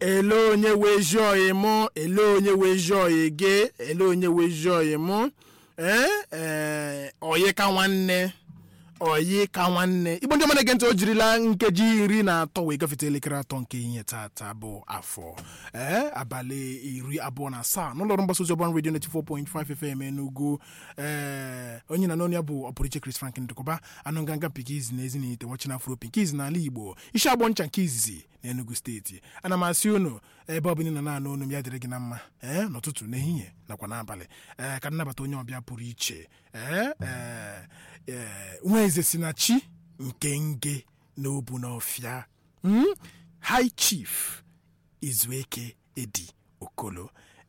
ele onye wezi oyi mụ ele onye wezi oyi gị ele onye wezi oyi mụ ee ee oyi ka nwanne oyi ka nwanne igbo ndị ọma na-ege ntị o jirila nkeji iri na atọ wee gafete elekere atọ nke ihe tata bụ afọ ee abalị iri abụọ na asaa n'ụlọọrụ mgbasa ozi ọban redio 94.5 FM Enugu ee onye na n'onye bụ ọpụrụiche Chris Franklin Ndụkọba anụ nganga pikiz na ezi na ite wachina afro pikiz n'ala Igbo isi agbọ ncha nke izizi na Enugu steeti ana m asị unu ebe ọ bụla ị nọ na-anụ onu m ya dịrị gị na mma ee n'ụtụtụ n'ehihie nakwa n'abalị ee ka nnabata onye ọbịa pụrụ iche ee ee ee nwa eze si na chi nke nge na obu n'ọfịa mm? high chief izueke edi okolo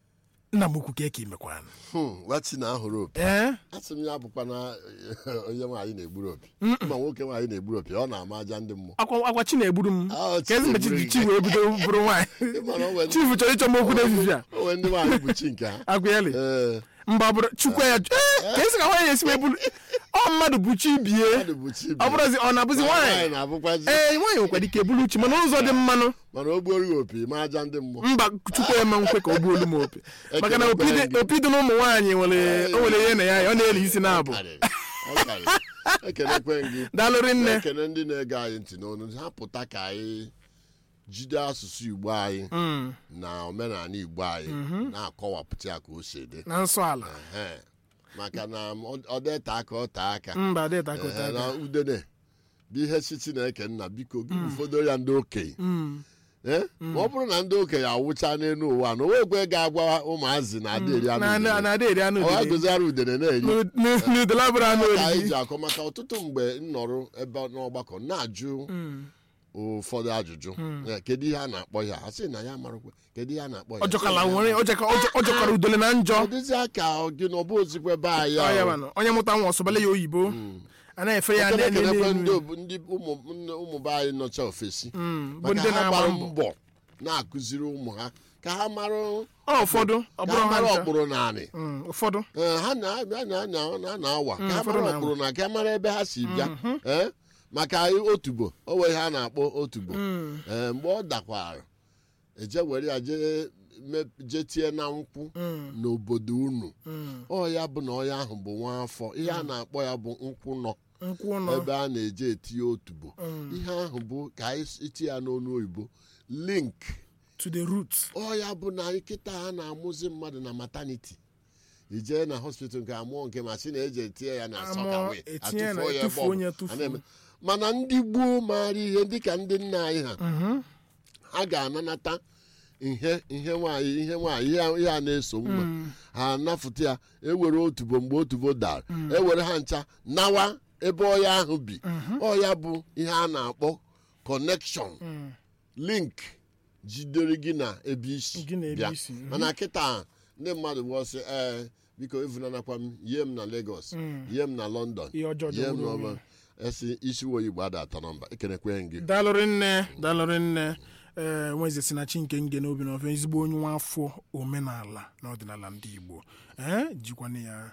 nna m ukwu ka eke imekwana wachi na ahụrụ opi ee asị m ya bụkwa na onye nwaanyị na-egburu opi ma nwoke nwaanyị na-egburu opi ọ na-ama aja ndị mmụọ akwa akwa chi na-egburu m Ah, chi ka ezi mgbe chi na-egburu ji gị. chi wee bido bụrụ nwaanyị Ịmara onwe ndị- chief chọrọ ịchọ m okwu n'efifi a onwe ndị nwaanyị bụ chi nke ha agwa ya le ee mba ọ bụrụ chukwu ya ee, ka esi ka nwaanyị esi wee bụrụ ọ mmadụ bụ chi bie mmadụ bụ chi ọ bụrụzi ọ na-abụzi nwaanyị na-abụkwa chi ee nwaanyị nwekwara ike bụrụ uchi mana ụzọ dị mmanụ mana o gbuoro gị opi ma aja ndị mmụọ mba chukwu eme nkwe ka ọ gbuolu m opi maka na opi dị- opi dị n'ụmụ nwaanyị nwere o nwere ihe na ya ọ na-eli isi na-abụ Karịrị, ọ karịrị. ekenekwe m gị daalụrị nne ekene ndị na-ege anyị ntị n'onu ha pụta ka anyị jide asụsụ igbo anyị Mm, na omenala igbo anyị na-akọwapụta ya ka o si dị na nsọ ala Ehe. maka na ọ- ọ dịte aka ọ taa aka mba dịta ka Ehe, ụta na udene bụ ihe si chineke nna biko gị ụfọdụ ya ndị okenye Mm, Eh? ma ọ bụrụ na ndị okenye awụcha n'elu ụwa na onwekwe ga-agwa ụmụazị na ada eri anụ na- na- udene. na-adị eri anụ ọ udele ga-agozara udene na-eri n'udele bụrụ anụ ka anyị oriri ji akọ maka ọtụtụ mgbe m nọrọ ebe n'ọgbakọ na-ajụ Mm, ụfọdụ ajụjụ Eh, kedu ihe a na-akpọ ya a sị na ya marakwa kedu ihe a na-akpọ ya ọjọkala nwere ọjọka- ọjọ- ọjọkara udele na njọ ọ dịzị aka gị na ọ bụ ozikwe be anyị Ọ ya ahụ. manụ. onye mụta nwa ọsọbale ya oyibo a na-efe ya Ekene n'elu kenekwe ndị elu obu- ndị ụmụ nne- ụmụ be anyị nọcha ofesi Mm, bụ maka ndị ha na-agba gbara mbọ mbọ na-akụziri ụmụ ha ka ha mara ọ ụfọdụ ọ ka bụrụ ha ha mara ncha. ọkpụrụ naanị Mm, ụfọdụ Ee, ha na- ha na- ha na- ha na-awa ka ha ụfọdụ mara na-awa. ọkpụrụ na ka ha mara ebe ha si bịa Ee, maka anyị otubo o nwere ihe a na-akpọ otubo Mm, Ee, mgbe ọ dakwara eje were ya jee me- jee tie na nkwụ mm, n'obodo unu mm. ọ ya bụ na ọya ahụ bụ nwa afọ ihe a na-akpọ ya bụ nkwụ nọ nkwụ nọ ebe a na-eje etinye otubo Mm. ihe ahụ bụ ka anyị iti ya n'onu oyibo link to the root ọ ya bụ na nkịta ha na-amụzi mmadụ na maternity ijee na hospital nke amụọ nke ma sị na eji etinye ya na Amụọ, sọkawe etinye ya na- atụfuo ya ebe etufuo ọ onye bụ. etufuo. A na-eme. mana ndị gboo maara ihe dịka ndị nna anyị ha Mhm. ha ga-ananata ihe ihe nwaanyị ihe nwaanyị ihe ihe a na-eso nwa ha anafụta ya ewere otubo mgbe otubo dara ewere ha ncha nawa ebe ọya ahụ bi ọya bụ ihe a na-akpọ connection Mm. link jidere gị na ebe isi Gị na ebe bịa isi, mhm. mana kịta ndị mmadụ bụ ọsị ee biko evunanakwa m yie m na Lagos yie m na London Ihe ọjọọ yie m jọgburu na onwe ọma esi isi wo igbo ada atọ nọmba ekenekwe gị daalụrị nne daalụrị nne ee nweze si na chi nke nge n'obi n'ofe ezigbo onye nwa afọ omenala na ọdịnala ndị igbo ee jikwana ya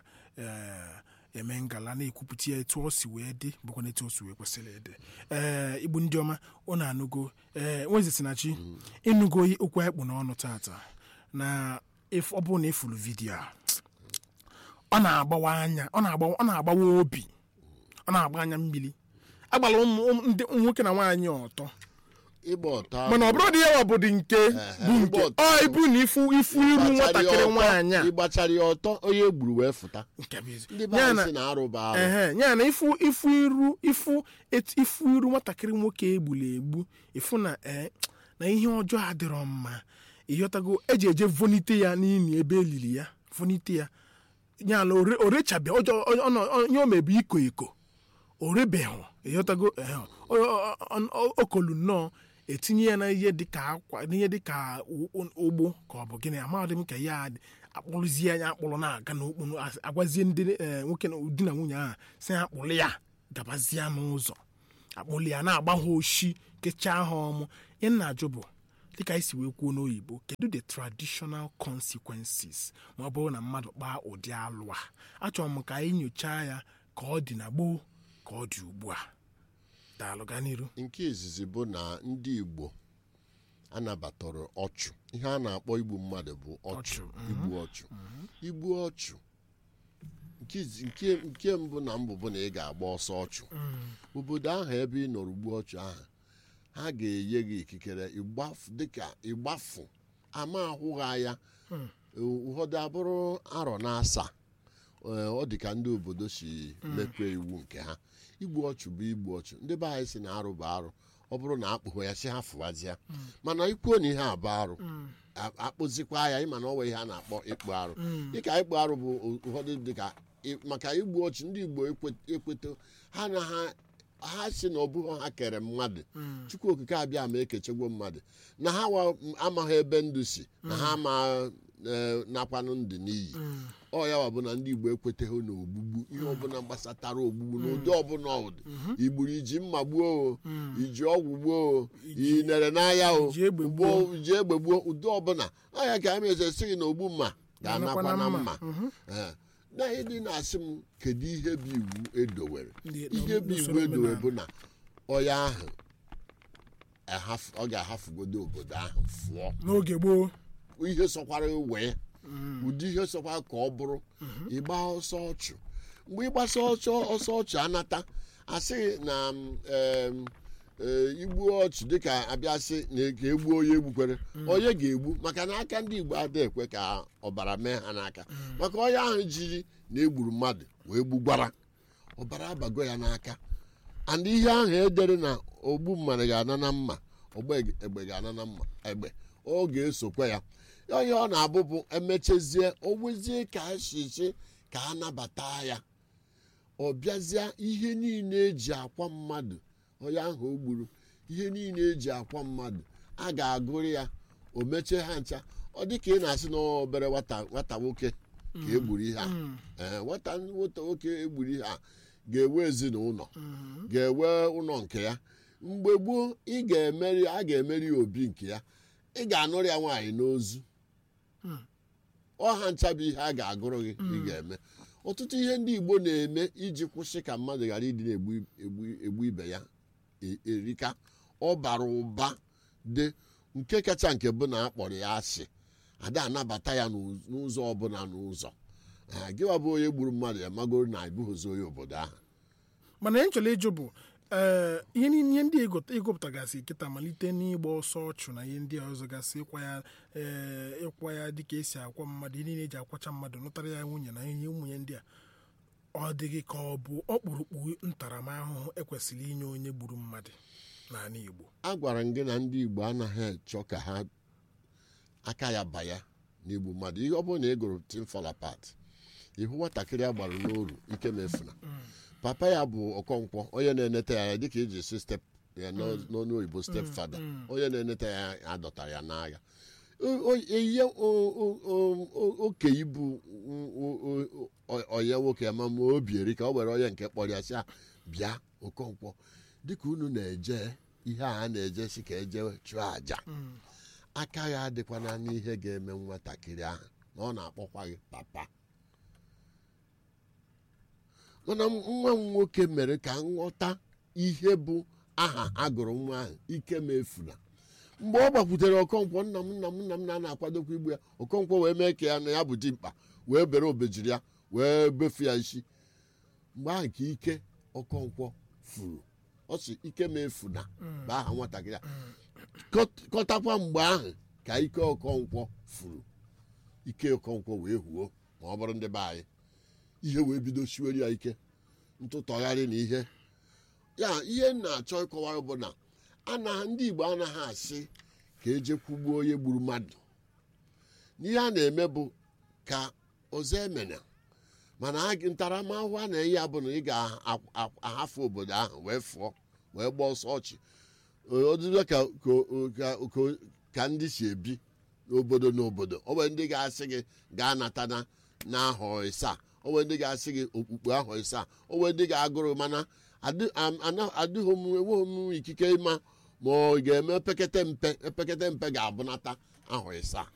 ee eme ngala na-ekwupụta ya etu ọ si wee dị bụkwa na etu o si wee kwesịrị ịdị ee igbo ndị ọma ọ na-anụgo ee nweze si na chi ịnụgo okwu anyị kpụ n'ọnụ tata na if ọ bụrụ na ịfụrụ vidiyo a ọ na-agbawa anya ọ na-agbawa ọ na-agbawa obi ọ na-agba anya mmiri agbara ụmụ ụmụ- ndị nwoke na nwaanyị ọtọ ịgba ọtọ mana ọ bụrụ dị ya bụ dị nke bụ nke ịgba ọtọ. ọ ibu na ifu ifu iru nwatakịrị nwaanyị a ịgbachara ya ọtọ onye egburu wee fụta Nke bụ ezi- ndị be ya anyị na si na arụ bụ arụ ehe ya na ifu ifu iru ifu etu- ifu iru nwatakịrị nwoke egburu egbu ifu na ee na ihe ọjọọ adịrọ mma ịghọtago eji eje vonite ya n'ili ebe elili ya vonite ya ya na ore- orechabịa ọjọọ ọ- ọ- ọ- onye o mebu iko iko orebeghụ ịghọtago ehe, o- o- o- o- okolu nnọọ etinye ya na ihe dịka akwa n'ihe dịka u- u- ụgbụ ka ọ bụ gịnị amadị m ka ya dị akpụrụzie anya akpụrụ na-aga n'okpuru as- agwazie ndị eh, nwoke na di na nwunye ahụ si ha akpụrụ ya gabazie n'ụzọ akpụrụ ya na-agba ha oshi kechaa ha ọmụ ihe m na-ajụ bụ dịka anyị si wee kwuo n'oyibo kedu the traditional consequences ma ọ bụrụ na mmadụ kpaa ụdị alụ a achọrọ m ka anyị nyochaa ya ka ọ dị na gboo ka ọ dị ugbu a daalụ gaa n'iru nke izizi bụ na ndị igbo anabatara ọchụ ihe a na-akpọ igbu mmadụ bụ ọchụ Ọchụ, mhm. igbu ọchụ igbu ọchụ nke izi- nke nke mbụ na mbụ bụ na ị ga-agba ọsọ ọchụ obodo ahụ ebe ị nọrọ ugbu ọchụ ahụ ha ga-enye gị ikikere ịgbafu dịka ịgbafu ama ahụghị anya ụfọdụ abụrụ arọ na asaa Ee, ọ dị ka ndị obodo si mepee iwu nke ha igbu ọchụ bụ igbu ọchụ ndị be anyị si na arụ bụ arụ ọ bụrụ na akpụghị ya si ha fụwazịa mana ikwuo na ihe a bụ arụ a- akpụzikwa ya ịma na ọ nwe ihe a na-akpọ ịkpụ arụ dịka ịkpụ arụ bụ ụfọdụ dịka ị- maka igbu ọchụ ndị igbo ekwe- ekweto ha na ha ha si na ọ bụghị ha kere mmadụ chukwu okike abịa ma ekechegwo mmadụ na ha wa- amaghị ebe ndụ si na ha ama eh, nakwanụ ndụ n'iyi ọ ya wa bụ na ndị igbo ekweteghị na ogbugbu ihe ọbụla gbasatara ogbugbu n'ụdị ọbụla ụdị igburu iji mma gbuo o iji ọgwụ gbuo o i nere n'ahịa o Iji egbe gbuo iji egbe gbuo ụdị ọbụla ọ ya ka anyị meze sị gị na ogbu mma ga-anakwa Ga-anakwa na na mma Ee. na ihe dị na-asị m kedu ihe bụ iwu edowere Ndị- ihe bụ iwu n'usoro edowere omenala. bụ na ọya ahụ ahaf- ọ ga-ahafụgodo obodo ahụ fụọ n'oge gboo ihe sọkwara wee ụdị ihe sọkwara ka ọ bụrụ ịgba ọsọ ọchụ mgbe ịgbasa ọsọ ọsọ ọchụ anata asị na m, em, eh, igbu ọchụ dịka abịasị na ka egbuo onye egbukwere onye ga-egbu maka na aka ndị igbo adịghị ekwe ka ọbara mee ha n'aka maka onye ahụ jiri na egburu mmadụ wee gbugbara ọbara abago ya n'aka and ihe ahụ edere na ogbu mmadụ ga-ana na mma ọgba egbe ga-ana na mma egbe ọ ga-esokwa ya onye ọ na-abụ bụ emechezie ogbezie ka ashichi ka a nabata ya ọ bịazie ihe niile eji akwa mmadụ onye ahụ o gburu ihe niile eji akwa mmadụ a ga-agụrụ ya o mechie ha ncha ọ dị ka ị na-asị na ọ obere nwata nwata nwoke ka egburu ihe a ee nwata nwata nwoke egburu ihe a ga-ewe ezinụlọ ga-ewe ụlọ nke ya mgbe gboo ị ga-emeri a ga-emeri ya obi nke ya ị ga-anụrụ ya nwaanyị n'ozu ọha ncha bụ ihe a ga-agụrụ gị ị ga-eme ọtụtụ ihe ndị igbo na-eme iji kwụsị ka mmadụ ghara ịdị na-egbu egbu- egbu ibe ya e- erika ọ bara ụba dị nke kacha nke bụ na a kpọrọ ya asị ada anabata ya n'ụz- n'ụzọ ọbụla n'ụzọ Ah, gịwa bụ onye gburu mmadụ ya magoro na ịbụghịzi onye obodo ahụ mana ihe nchọrọ ịjụ bụ ee ihe niile ihe ndị ịgụta- ịgụpụtagasị kịta malite n'ịgba ọsọ ọchụ na ihe ndị ọzọ gasị ịkwa ya ee ịkwa ya dịka esi akwa mmadụ ihe niile eji akwacha mmadụ nụtara ya nwunye na ihe ụmụnye ndị a ọ dịghị ka ọ bụ ọkpụrụkpụ ntaramahụhụ ekwesịrị inye onye gburu mmadụ n'ala Igbo a gwara m gị na ndị igbo anaghị achọ ka ha aka ya baya n'igbu mmadụ ihe ọ bụrụ na ị gụrụ tim fall apart ihu nwatakịrị a gbara n'oru ike mefuna papa ya bụ ọkọnkwọ onye na-eneta ya dịka iji si step ya n'o- n'ọnụ oyibo step fada onye na-eneta ya adọtara ya n'agha O- o- ihe o- o- o- o- oke ibu onye nwoke ya ma ma obi eri ka o were onye nke kpọrọ ya sị ya bịa okonkwo dịka unu na-eje ihe a na-eje si ka eje chụọ àjà aka ya adịkwana n'ihe ga-eme nwatakịrị ahụ na ọ na-akpọkwa gị papa mana nwa m nwoke mere ka nghọta ihe bụ aha agụrụ nwa ahụ ike ma efuna mgbe ọ gbakwutere ọkọnkwọ nna m nna m nna m na na-akwadokwa igbu ya ọkọnkwọ wee mee ka ya na ya bụ dimkpa wee bere obejiri ya wee befu ya isi mgbe ahụ ka ike ọkọnkwọ furu ọ sị ike ma efuna bụ aha nwatakịrị a Kọt- kọtakwa mgbe ahụ ka ike ọkọnkwọ furu ike ọkọnkwọ wee huo ma ọ bụrụ ndị be anyị ihe wee bido siwere ya ike ntụtọgharị na ihe ya ihe m na-achọ ịkọwa bụ na ana ndị igbo anaghị asị ka eje kwugbuo onye gburu mmadụ n'ihe a na-eme bụ ka ọzọ emena mana a gị- ntaramahụhụ a na-enye ya bụ na ị ga-ahafụ obodo ahụ wee fụọ wee gbaa ọsọ ọchị ọdịdọ ka ka- ka- ka ndị si ebi n'obodo n'obodo o nwere ndị ga-asị gị gaa nata na n'ahọ ịsaa o nwere ndị ga-asị gị okpukpe ahọ ịsaa o nwere ndị ga-agụrụ mana adị- am- ana- adịghị m enweghị m ikike ịma ma ọ ga-eme pekete mpe pekete mpe ga-abụnata ahọ ịsaa